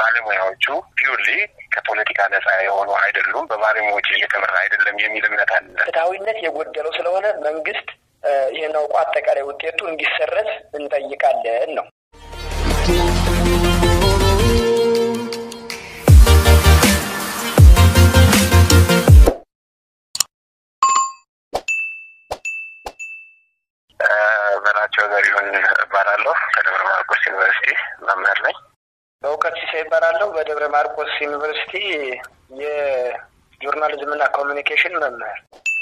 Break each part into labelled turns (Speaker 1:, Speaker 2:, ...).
Speaker 1: ባለሙያዎቹ ፒውርሊ ከፖለቲካ ነጻ የሆኑ አይደሉም፣ በባለሙያዎች እየተመራ አይደለም የሚል እምነት አለ።
Speaker 2: ፍትሐዊነት የጎደለው ስለሆነ መንግስት ይህን አውቆ አጠቃላይ ውጤቱ እንዲሰረዝ እንጠይቃለን ነው።
Speaker 1: በላቸው ዘሪሁን እባላለሁ። ከደብረ ማርቆስ ዩኒቨርሲቲ መምህር ነኝ።
Speaker 2: በእውቀት ሲሳይ ይባላለሁ። በደብረ ማርቆስ ዩኒቨርሲቲ የጆርናሊዝምና ኮሚኒኬሽን መምህር።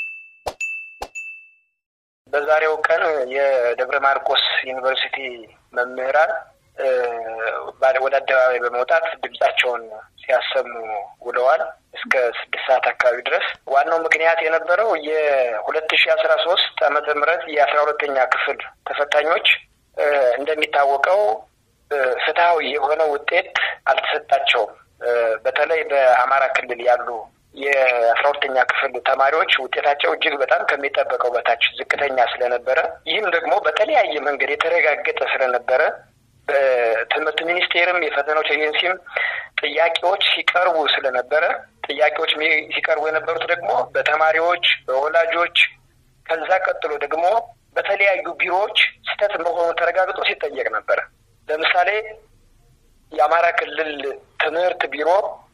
Speaker 2: በዛሬው ቀን የደብረ ማርቆስ ዩኒቨርሲቲ መምህራን ወደ አደባባይ በመውጣት ድምጻቸውን ሲያሰሙ ውለዋል እስከ ስድስት ሰዓት አካባቢ ድረስ። ዋናው ምክንያት የነበረው የሁለት ሺ አስራ ሶስት ዓመተ ምህረት የአስራ ሁለተኛ ክፍል ተፈታኞች እንደሚታወቀው ፍትሐዊ የሆነ ውጤት አልተሰጣቸውም። በተለይ በአማራ ክልል ያሉ የአስራ ሁለተኛ ክፍል ተማሪዎች ውጤታቸው እጅግ በጣም ከሚጠበቀው በታች ዝቅተኛ ስለነበረ ይህም ደግሞ በተለያየ መንገድ የተረጋገጠ ስለነበረ በትምህርት ሚኒስቴርም የፈተናዎች ኤጀንሲም ጥያቄዎች ሲቀርቡ ስለነበረ ጥያቄዎች ሲቀርቡ የነበሩት ደግሞ በተማሪዎች፣ በወላጆች ከዛ ቀጥሎ ደግሞ በተለያዩ ቢሮዎች ስህተት መሆኑ ተረጋግጦ ሲጠየቅ ነበረ። ለምሳሌ የአማራ ክልል ትምህርት ቢሮ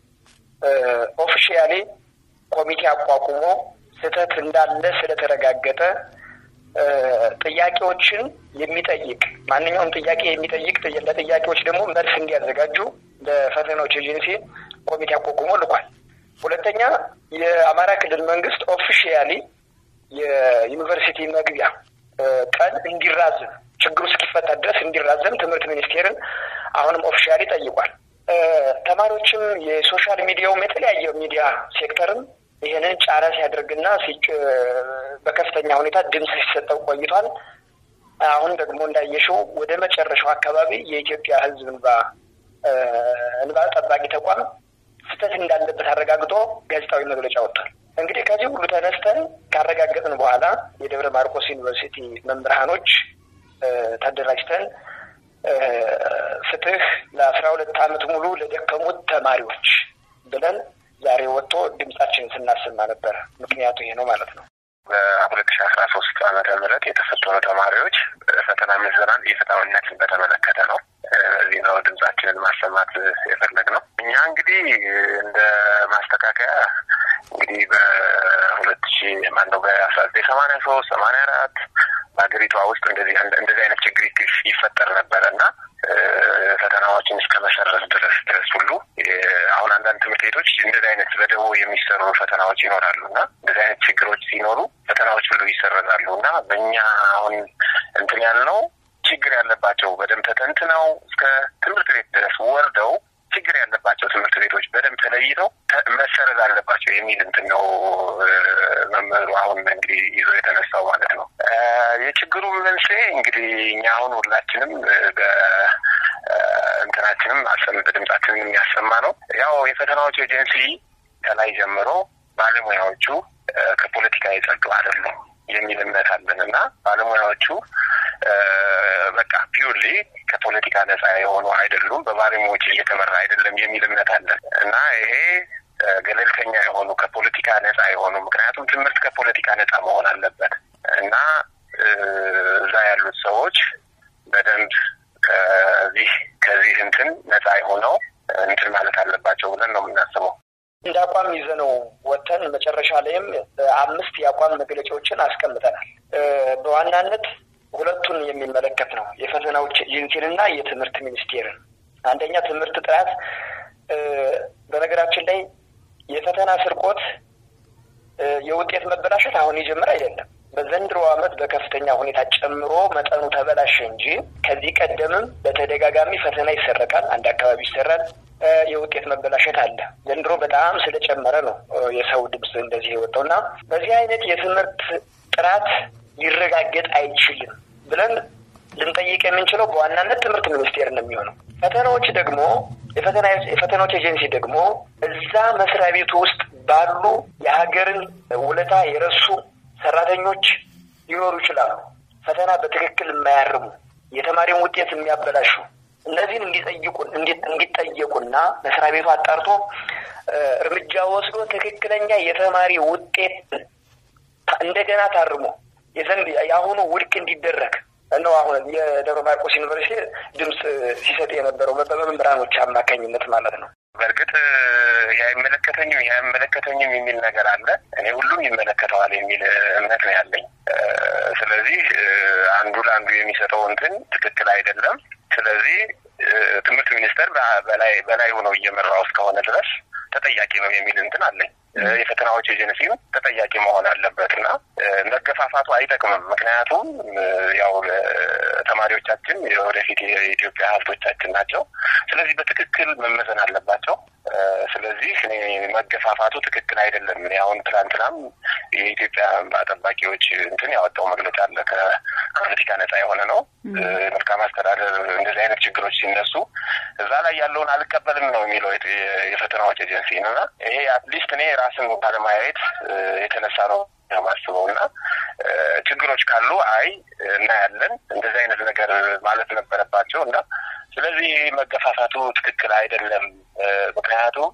Speaker 2: ኦፊሻሊ ኮሚቴ አቋቁሞ ስህተት እንዳለ ስለተረጋገጠ ጥያቄዎችን የሚጠይቅ ማንኛውም ጥያቄ የሚጠይቅ ለጥያቄዎች ደግሞ መልስ እንዲያዘጋጁ ለፈተናዎች ኤጀንሲ ኮሚቴ አቋቁሞ ልኳል። ሁለተኛ የአማራ ክልል መንግስት ኦፊሻሊ የዩኒቨርሲቲ መግቢያ ቀን እንዲራዘም ችግሩ እስኪፈታ ድረስ እንዲራዘም ትምህርት ሚኒስቴርን አሁንም ኦፊሻሊ ጠይቋል። ተማሪዎችም የሶሻል ሚዲያውም የተለያየ ሚዲያ ሴክተርም ይህንን ጫና ሲያደርግና በከፍተኛ ሁኔታ ድምፅ ሲሰጠው ቆይቷል። አሁን ደግሞ እንዳየሽው ወደ መጨረሻው አካባቢ የኢትዮጵያ ሕዝብ እንባ እንባ ጠባቂ ተቋም ስህተት እንዳለበት አረጋግጦ ጋዜጣዊ መግለጫ ወጥቷል። እንግዲህ ከዚህ ሁሉ ተነስተን ካረጋገጥን በኋላ የደብረ ማርቆስ ዩኒቨርሲቲ መምህራኖች ተደራጅተን ፍትህ ለአስራ ሁለት ዓመት ሙሉ ለደከሙት ተማሪዎች ብለን ዛሬ ወጥቶ ድምጻችንን ስናሰማ ነበረ። ምክንያቱ ይሄ ነው ማለት ነው።
Speaker 1: በሁለት ሺ አስራ ሶስት ዓመተ ምህረት የተፈተኑ ተማሪዎች ፈተና ምዘናን የፍትሐዊነትን በተመለከተ ነው። እዚህ ነው ድምጻችንን ማሰማት የፈለግ ነው። እኛ እንግዲህ እንደ ማስተካከያ እንግዲህ በሁለት ሺ ማነው በአስራ ዘጠኝ ሰማንያ ሶስት ሰማንያ አራት በሀገሪቷ ውስጥ እንደዚህ እንደዚህ አይነት ችግር ይፈጠር ነበረ እና ፈተናዎችን እስከ መሰረዝ ድረስ ድረስ ሁሉ አሁን አንዳንድ ትምህርት ቤቶች እንደዚህ አይነት በደቦ የሚሰሩ ፈተናዎች ይኖራሉ እና እንደዚህ አይነት ችግሮች ሲኖሩ ፈተናዎች ሁሉ ይሰረዛሉ እና በእኛ አሁን እንትን ያልነው ችግር ያለባቸው በደንብ ተተንትነው እስከ ትምህርት ቤት ድረስ ወርደው ችግር ያለባቸው ትምህርት ቤቶች በደንብ ተለይተው መሰረዝ አለባቸው የሚል እንትን ነው መምህሩ አሁን እንግዲህ ይዞ የተነሳው ማለት ነው። የችግሩ መንስኤ እንግዲህ እኛ አሁን ሁላችንም በእንትናችንም ድምጻችንን የሚያሰማ ነው። ያው የፈተናዎች ኤጀንሲ ከላይ ጀምሮ ባለሙያዎቹ ከፖለቲካ የጸዱ አይደሉም የሚል እምነት አለን እና ባለሙያዎቹ በቃ ፒውርሊ ከፖለቲካ ነጻ የሆኑ አይደሉም፣ በባለሙያዎች እየተመራ አይደለም የሚል እምነት አለን እና ይሄ ገለልተኛ የሆኑ ከፖለቲካ ነጻ የሆኑ ምክንያቱም ትምህርት ከፖለቲካ ነጻ መሆን አለበት እና እዛ ያሉት ሰዎች በደንብ ከዚህ ከዚህ እንትን ነጻ የሆነው እንትን ማለት አለባቸው ብለን ነው የምናስበው።
Speaker 2: እንደ አቋም ይዘነው ወጥተን መጨረሻ ላይም አምስት የአቋም መግለጫዎችን አስቀምጠናል። በዋናነት ሁለቱን የሚመለከት ነው። የፈተናዎች ኤጀንሲንና የትምህርት ሚኒስቴርን። አንደኛ ትምህርት ጥራት። በነገራችን ላይ የፈተና ስርቆት፣ የውጤት መበላሸት አሁን የጀመረ አይደለም። በዘንድሮ ዓመት በከፍተኛ ሁኔታ ጨምሮ መጠኑ ተበላሸ እንጂ ከዚህ ቀደምም በተደጋጋሚ ፈተና ይሰረቃል፣ አንድ አካባቢ ይሰራል። የውጤት መበላሸት አለ። ዘንድሮ በጣም ስለጨመረ ነው የሰው ድምፅ እንደዚህ የወጣው እና በዚህ አይነት የትምህርት ጥራት ሊረጋገጥ አይችልም ብለን ልንጠይቅ የምንችለው በዋናነት ትምህርት ሚኒስቴር ነው የሚሆነው። ፈተናዎች ደግሞ የፈተናዎች ኤጀንሲ ደግሞ እዛ መስሪያ ቤቱ ውስጥ ባሉ የሀገርን ውለታ የረሱ ሰራተኞች ሊኖሩ ይችላሉ። ፈተና በትክክል የማያርሙ የተማሪውን ውጤት የሚያበላሹ እነዚህን እንዲጠይቁ እንዲጠየቁና መስሪያ ቤቱ አጣርቶ እርምጃ ወስዶ ትክክለኛ የተማሪ ውጤት እንደገና ታርሞ የዘንድ የአሁኑ ውድቅ እንዲደረግ ነው አሁን የደብረ ማርቆስ ዩኒቨርሲቲ ድምፅ ሲሰጥ የነበረው በመምህራኖች አማካኝነት ማለት ነው።
Speaker 1: በእርግጥ የአይመለከተኝም የአይመለከተኝም የሚል ነገር አለ። እኔ ሁሉም ይመለከተዋል የሚል እምነት ነው ያለኝ። ስለዚህ አንዱ ለአንዱ የሚሰጠው እንትን ትክክል አይደለም። ስለዚህ ትምህርት ሚኒስቴር በላይ በላይ ሆነው እየመራው እስከሆነ ድረስ ተጠያቂ ነው የሚል እንትን አለኝ። የፈተናዎች ኤጀንሲም ተጠያቂ መሆን አለበት እና መገፋፋቱ አይጠቅምም። ምክንያቱም ያው ተማሪዎቻችን የወደፊት የኢትዮጵያ ሀብቶቻችን ናቸው። ስለዚህ በትክክል መመዘን አለባቸው። ስለዚህ እኔ መገፋፋቱ ትክክል አይደለም። እኔ አሁን ትላንትናም የኢትዮጵያ እንባ ጠባቂዎች እንትን ያወጣው መግለጫ አለ። ከፖለቲካ ነጻ የሆነ ነው። መልካም አስተዳደር እንደዚህ አይነት ችግሮች ሲነሱ እዛ ላይ ያለውን አልቀበልም ነው የሚለው የፈተናዎች ኤጀንሲ እና ይሄ አትሊስት እኔ ራስን ባለማየት የተነሳ ነው የማስበው እና ችግሮች ካሉ አይ እናያለን እንደዚህ አይነት ነገር ማለት ነበረባቸው እና ስለዚህ መገፋፋቱ ትክክል አይደለም። ምክንያቱም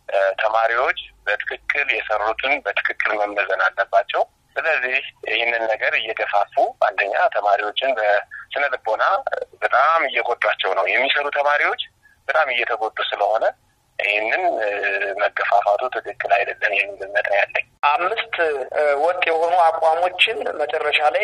Speaker 1: ተማሪዎች በትክክል የሰሩትን በትክክል መመዘን አለባቸው። ስለዚህ ይህንን ነገር እየገፋፉ አንደኛ ተማሪዎችን በስነ ልቦና በጣም እየጎዷቸው ነው። የሚሰሩ ተማሪዎች በጣም እየተጎዱ ስለሆነ ይህንን መገፋፋቱ ትክክል አይደለም የሚል እምነት ነው ያለኝ።
Speaker 2: አምስት ወጥ የሆኑ አቋሞችን መጨረሻ ላይ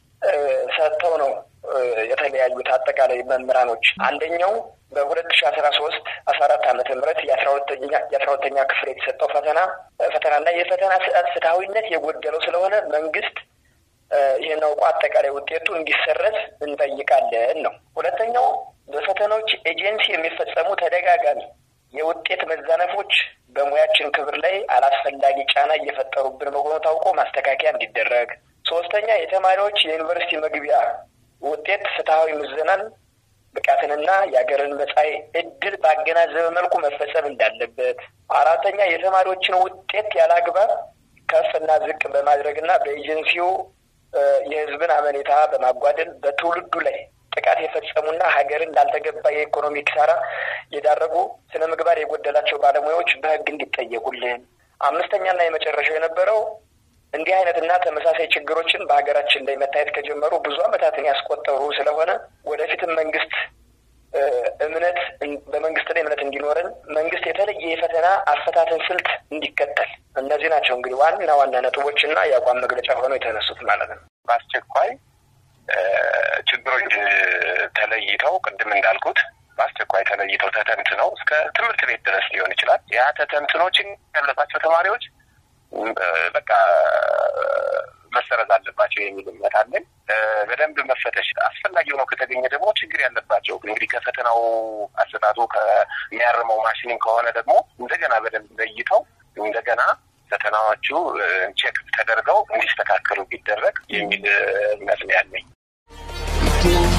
Speaker 2: ሰጥተው ነው የተለያዩት አጠቃላይ መምህራኖች። አንደኛው በሁለት ሺ አስራ ሶስት አስራ አራት ዓመተ ምህረት የአስራ ሁለተኛ የአስራ ሁለተኛ ክፍል የተሰጠው ፈተና ፈተናና የፈተና ስርዓት ፍትሐዊነት የጎደለው ስለሆነ መንግስት ይህን አውቆ አጠቃላይ ውጤቱ እንዲሰረዝ እንጠይቃለን ነው። ሁለተኛው በፈተናዎች ኤጀንሲ የሚፈጸሙ ተደጋጋሚ የውጤት መዛነፎች በሙያችን ክብር ላይ አላስፈላጊ ጫና እየፈጠሩብን መሆኑ ታውቆ ማስተካከያ እንዲደረግ። ሶስተኛ የተማሪዎች የዩኒቨርሲቲ መግቢያ ውጤት ፍትሐዊ ምዘናን ብቃትንና የሀገርን መጻኢ ዕድል ባገናዘበ መልኩ መፈጸም እንዳለበት። አራተኛ የተማሪዎችን ውጤት ያለ አግባብ ከፍና ዝቅ በማድረግና በኤጀንሲው የሕዝብን አመኔታ በማጓደል በትውልዱ ላይ ጥቃት የፈጸሙና ሀገርን ላልተገባ የኢኮኖሚ ኪሳራ የዳረጉ ስነ ምግባር የጎደላቸው ባለሙያዎች በሕግ እንዲጠየቁልን። አምስተኛና የመጨረሻው የነበረው እንዲህ አይነትና ተመሳሳይ ችግሮችን በሀገራችን ላይ መታየት ከጀመሩ ብዙ ዓመታትን ያስቆጠሩ ስለሆነ ወደፊትም መንግስት እምነት በመንግስት ላይ እምነት እንዲኖረን መንግስት የተለየ የፈተና አፈታትን ስልት እንዲከተል እነዚህ ናቸው እንግዲህ ዋና ዋና ነጥቦች እና የአቋም መግለጫ ሆነው የተነሱት ማለት ነው።
Speaker 1: በአስቸኳይ ችግሮች ተለይተው ቅድም እንዳልኩት በአስቸኳይ ተለይተው ተተንትነው እስከ ትምህርት ቤት ድረስ ሊሆን ይችላል። ያ ተተንትኖችን ያለባቸው ተማሪዎች በቃ መሰረዝ አለባቸው የሚል እምነት አለን። በደንብ መፈተሽ አስፈላጊ ሆነው ከተገኘ ደግሞ ችግር ያለባቸው እንግዲህ ከፈተናው አሰጣጡ ከሚያርመው ማሽንም ከሆነ ደግሞ እንደገና በደንብ ለይተው እንደገና ፈተናዎቹ ቼክ ተደርገው እንዲስተካከሉ ቢደረግ የሚል እምነት ነው ያለኝ።